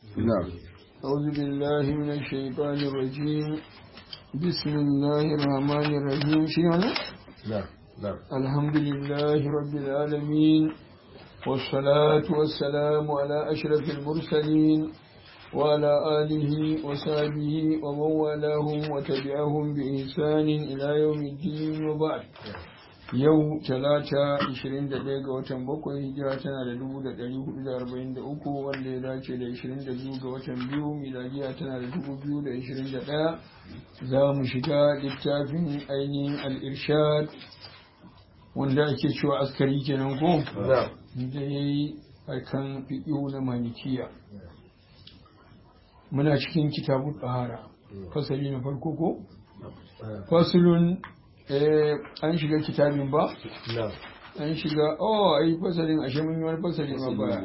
نعم أعوذ بالله من الشيطان الرجيم بسم الله الرحمن الرحيم شنو نعم نعم الحمد لله رب العالمين والصلاة والسلام على أشرف المرسلين وعلى آله وصحبه ومن والاهم وتبعهم بإحسان إلى يوم الدين وبعد yau talata 21 ga watan bakwai hijira tana da 1443 wanda ya dace da 22 ga watan biyu miladiya tana da 2021 za mu shiga littafin ainihin al'irshad wanda ake cewa askari kenan ko da ya yi kan fiƙo na malikiya muna cikin kitabun ɗahara fasali na farko ko fasulun an shiga kitabin ba? an shiga oh ai fasalin ashe mun yi wani fasali ma baya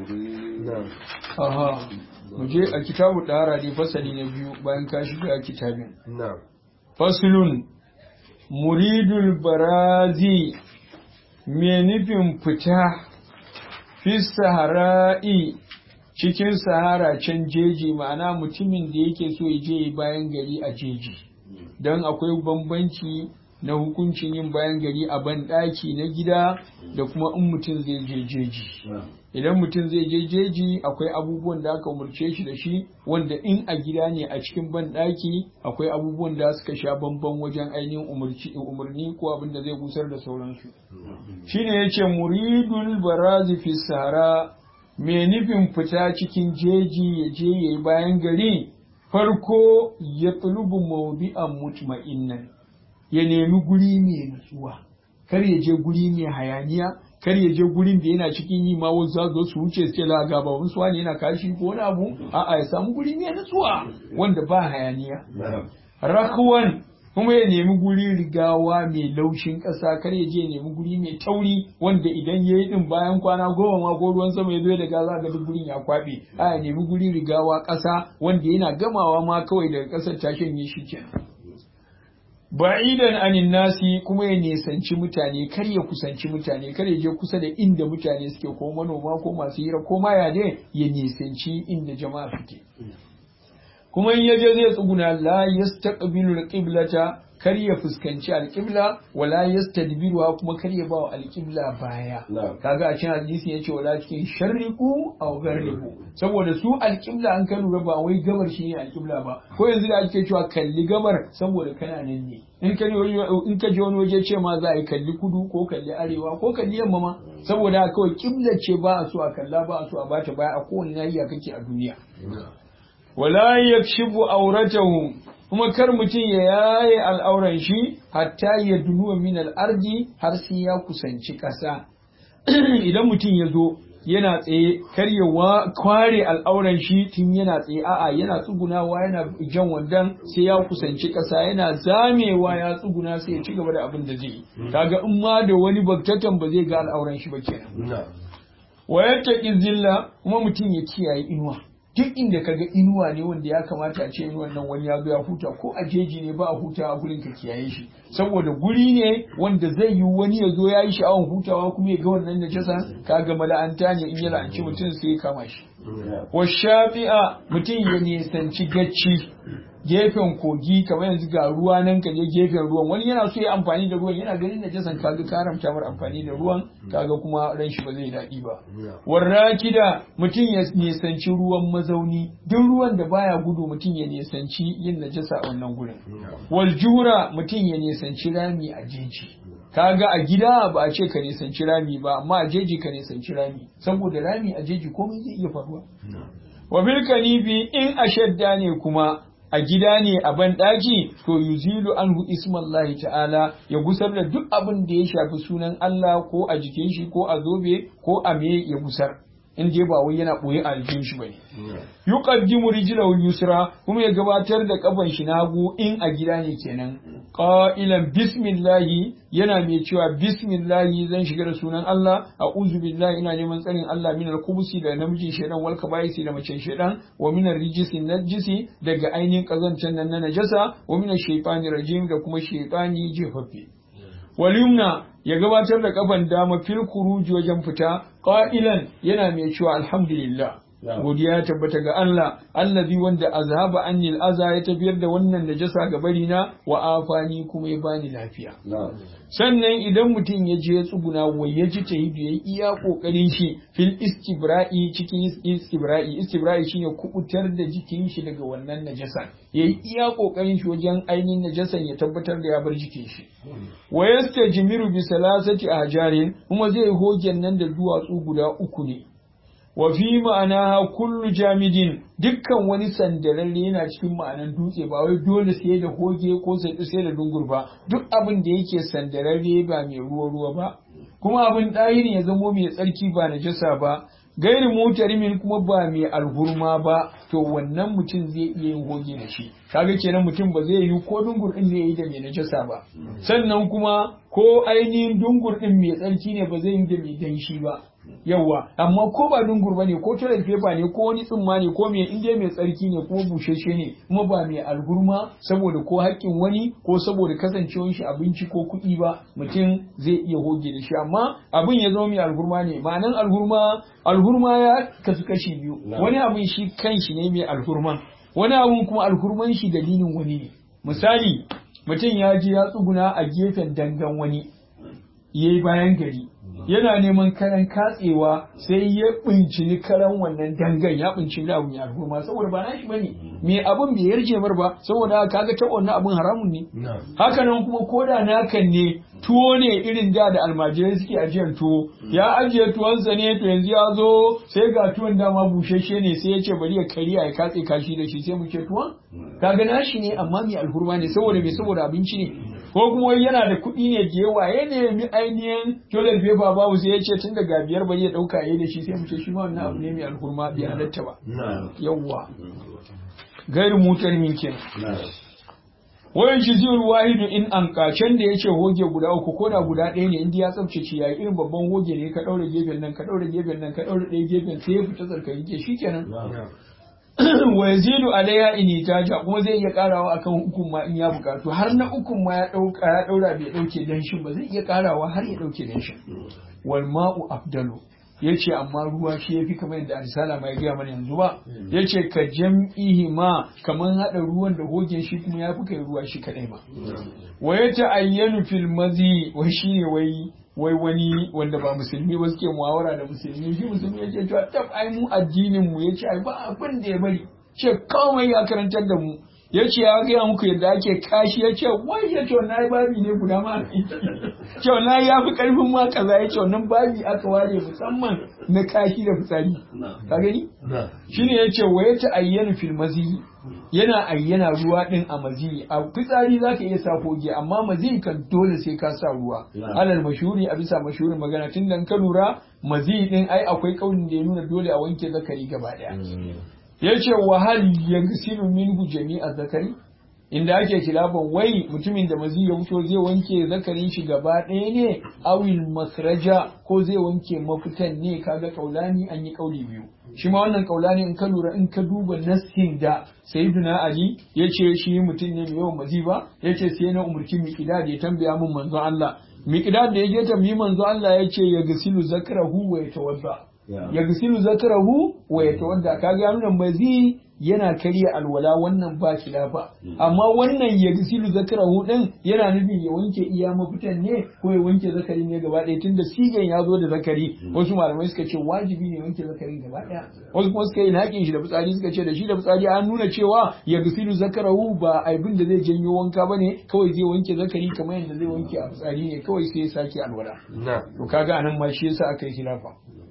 aha mu je a kitabu dara ne fasali na biyu bayan ka shiga kitabin fasulun muridul barazi me nufin fita fi sahara'i cikin sahara can jeji ma'ana mutumin da yake so ya je bayan gari a jeji don akwai bambanci na hukuncin yin bayan gari a banɗaki na gida da kuma in mutum zai je jeji idan mutum zai je jeji akwai abubuwan da aka umarce shi da shi wanda in a gida ne a cikin banɗaki akwai abubuwan da suka sha bamban wajen ainihin umarni ko abin da zai busar da sauransu shine yace muridul barazi fi sahara mai nufin fita cikin jeji ya je yayi bayan gari farko ya tulubu mawdi'an mutma'innan ya nemi guri mai nutsuwa kar ya je guri mai hayaniya kar ya je gurin da yana cikin yi ma wasu zo su wuce su la ga babun suwa ne yana kashi ko wani abu a'a ya samu guri mai nutsuwa wanda ba hayaniya rakwan kuma ya nemi guri rigawa mai laushin ƙasa kar ya je ya nemi guri mai tauri wanda idan ya yi din bayan kwana goma ma ko ruwan sama ya zo da gaza ga duk gurin ya kwaɓe a ya nemi guri rigawa ƙasa wanda yana gamawa ma kawai daga ƙasar ta shanye shi kenan ba'idan anin nasi kuma ya nisanci mutane kar ya kusanci mutane kar ya je kusa da inda mutane suke ko manoma ko masu hira ko maya ne ya nisanci inda jama'a suke kuma in yaje zai tsuguna la yastaqbilu alqiblata kar ya fuskanci alqibla wala yastadbiruha kuma kar ya ba alqibla baya kaga a cikin hadisi yace wala cikin sharriku aw garriku saboda su alqibla an ka lura ba wai gabar shi ne alqibla ba ko yanzu da ake cewa kalli gabar saboda kana nan ne in ka in ka je wani waje ce ma za a yi kalli kudu ko kalli arewa ko kalli yamma ma saboda kawai kibla ce ba a so a kalla ba a so a bata baya a kowane nahiya kake a duniya wala yakshifu auratahu kuma kar mutum ya yaye al'auran shi hatta ya dunuwa min al'ardi har sai ya kusanci ƙasa idan mutum ya zo yana tsaye kar ya kware al'auran shi tun yana tsaye a'a yana tsugunawa yana jan wandan sai ya kusanci ƙasa yana zamewa ya tsuguna sai ya ci gaba da abin da zai yi kaga in ma da wani baktatan ba zai ga al'auran shi ba kenan wa yattaqi zilla kuma mutum ya kiyaye inuwa duk inda ka ga inuwa ne wanda ya kamata a ce inuwan nan wani ya zo ya huta ko a jeji ne ba a huta a gurin ka kiyaye shi saboda guri ne wanda zai yi wani ya zo ya yi sha'awan hutawa kuma ya ga wannan najasa kaga mala'anta ne in ya la'anci mutum sai ya kama shi wa shafi'a mutum ya nisanci gacci gefen kogi kamar yanzu ga ruwa nan ka je gefen ruwan wani yana so ya amfani da ruwan yana ganin najasan kaga karamta mar amfani da ruwan kaga kuma ran shi ba zai daɗi ba warrakida mutum ya nisanci ruwan mazauni duk ruwan da baya gudu mutum ya nisanci yin najasa a wannan gurin wal jura mutum ya nisanci rami a jeji kaga a gida ba a ce ka nisanci rami ba amma a jeji ka nisanci rami saboda rami a jeji komai zai iya faruwa wa bil kanifi in ashadda ne kuma a gida ne a ban ɗaki to yuzilu anhu ismallahi ta'ala ya gusar da duk abin da ya shafi sunan Allah ko a jikin shi ko a zobe ko a me ya gusar in dai ba wai yana boye a jikin shi bane yuqaddimu rijlahu yusra kuma ya gabatar da kafan shi na hagu in a gida ne kenan qailan bismillahi yana mai cewa bismillahi zan shiga da sunan Allah a'udhu billahi ina neman tsarin Allah min al-khubusi da namijin shedan wal kabaisi da macen shedan wa min ar-rijisi najisi daga ainihin kazancan nan na najasa wa min ash-shaytani rajim da kuma shaytani jefaffe walimna ya gabatar da kafan dama fil khuruji wajen fita qailan yana mai cewa alhamdulillah godiya ya tabbata ga Allah allazi wanda azhaba anni aza ya tafiyar da wannan najasa ga bari na wa afani kuma ya bani lafiya sannan idan mutum ya je tsuguna wai ya ji tahidu yayi iya kokarin shi fil istibra'i cikin istibra'i istibra'i shine kubutar da jikin shi daga wannan najasa yayi iya kokarin shi wajen ainihin najasan ya tabbatar da ya bar jikin shi wa yastajmiru bi salasati ahjarin kuma zai hogen nan da duwatsu guda uku ne wa fi ma'ana kullu jamidin dukkan wani sandararre yana cikin ma'anan dutse ba wai dole sai da hoge ko sai da dungur ba duk abin da yake sandararre ba mai ruwa ruwa ba kuma abin ɗahiri ya zamo mai tsarki ba na jasa ba gairi mutarimin kuma ba mai alhurma ba to wannan mutum zai iya yin hoge da shi kaga kenan mutum ba zai yi ko dungur din ne yi da mai najasa ba sannan kuma ko ainihin dungur din mai tsarki ne ba zai yi da mai danshi ba yawwa amma ko ba dungur ba ne ko toilet paper ne ko wani tsumma ne ko mai inda mai tsarki ne kuma busheshe ne kuma ba mai algurma saboda ko haƙƙin wani ko saboda kasancewar shi abinci ko kuɗi ba mutum zai iya hoge da shi amma abin ya zama mai algurma ne ma'anan algurma algurma ya kasu kashi biyu wani abin shi kanshi ne mai alhurman wani abin kuma alhurman shi dalilin wani ne misali mutum ya je ya tsuguna a gefen dangan wani yayi bayan gari yana neman karan katsewa sai ya bincini karan wannan dangan ya bincini abu mai alhurma saboda ba nashi bane me abun bai yarje mar ba saboda kaga ta wannan abun haramun ne haka nan kuma koda nakan ne tuwo ne irin da da almajirai suke ajiyar tuwo ya ajiye tuwonsa ne to yanzu ya zo sai ga tuwon dama bushashe ne sai ya ce bari ya kariya ya katse kashi da shi sai mu ce tuwon kaga nashi ne amma mai alhurma ne saboda me saboda abinci ne ko kuma yana da kuɗi ne da yawa ya nemi ainihin toilet paper babu sai ya ce tun daga biyar bai ya ɗauka ya da shi sai mu ce shi ma wannan abu ne mai alhurma bai halatta ba yawwa gairu mutar min kenan wayan shi zai wahidu in an kacen da ya ce hoge guda uku ko da guda ɗaya ne inda ya tsabtace yayi irin babban hoge ne ka ɗaure gefen nan ka ɗaure gefen nan ka ɗaure ɗaya gefen sai ya fita tsarkake ke shikenan wa yazidu alaiha in itaja kuma zai iya karawa akan hukun ma in ya bukatu har na ukun ma ya dauka ya daura bai dauke danshin ba zai iya karawa har ya dauke danshin wal ma'u afdalu yace amma ruwa shi yafi kamar yadda risala mai gaya mana yanzu ba yace ka jam'ihi ma kaman hada ruwan da hogen shi kuma yafi kai ruwa shi kadai ma wa yata ayyanu fil mazi wai shine wai wai wani wanda ba musulmi ba suke muhawara da musulmi shi musulmi ya ce cewa tab ai mu addinin mu yace ai ba abin da ya bari ce kawai ya karantar da mu yace ya gaya muku yadda ake kashi ya ce wai ya ce wannan babi ne guda ma ce wannan ya fi karfin ma kaza ya ce wannan babi aka ware musamman na kashi da fitsari ka gani shine ya ce wa ya ta ayyana fil mazi yana ayyana ruwa din a mazi a fitsari zaka iya sa koge amma mazi kan dole sai ka sa ruwa alal mashuri a bisa mashurin magana tun dan ka lura mazi din ai akwai kaunin da ya nuna dole a wanke zakari gaba daya yace wa hal yaghsilu minhu jami'a zakari inda ake kilafan wai mutumin da mazi ya fito zai wanke zakarin shi gaba ɗaya ne awil masraja ko zai wanke mafitan ne kaga kaulani an yi kauli biyu shi ma wannan kaulani in ka lura in ka duba nassin da sayyiduna ali ya ce shi mutum ne mai yawan mazi ba ya ce sai na umurci miqdad ya tambaya min manzon Allah miqdad da ya je tambayi manzon Allah ya ce ya gasilu zakarahu wa yatawadda ya gasilu zakarahu wa yatawadda kaga ya nuna mazi yana karya alwala wannan ba ba amma wannan ya gisilu zakarahu din yana nufin ya wanke iya mafitan ne ko ya wanke zakari ne gaba ɗaya tunda sigan ya zo da zakari wasu malamai suka ce wajibi ne wanke zakarin gaba ɗaya wasu kuma suka yi haƙin shi da fitsari suka ce da shi da fitsari an nuna cewa ya gisilu zakarahu ba abin da zai janyo wanka ba ne kawai zai wanke zakari kamar yadda zai wanke a fitsari ne kawai sai ya sake alwala to kaga anan ma shi yasa aka yi khilafa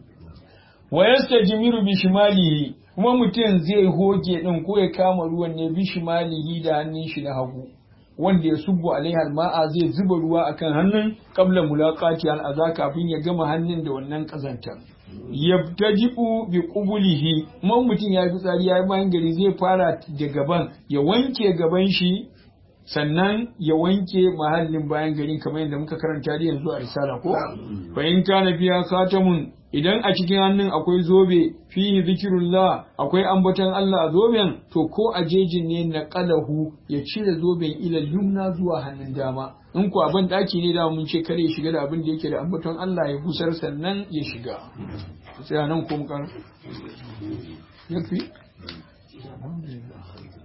wa yastajmiru bi shimalihi kuma mutum zai hoge din ko ya kama ruwan ne bi shimalihi da hannun shi na hagu wanda ya subu alaiha ma'a zai zuba ruwa akan hannun qabla mulaqati al aza kafin ya gama hannun da wannan kazanta yabtajibu bi qubulihi kuma mutum ya fi tsari ya bayan gari zai fara da gaban ya wanke gaban shi sannan ya wanke mahallin bayan garin kamar yadda muka karanta da yanzu a risala ko fa in kana fiya khatamun idan a cikin hannun akwai zobe fihi zikirullah akwai ambaton Allah a zoben to ko a jejin ne na qalahu ya cire zoben ilal yumna zuwa hannun dama in ku abin daki ne da mun ce kare ya shiga da abin da yake da ambaton Allah ya busar sannan ya shiga sai nan ko mu kan yafi alhamdulillah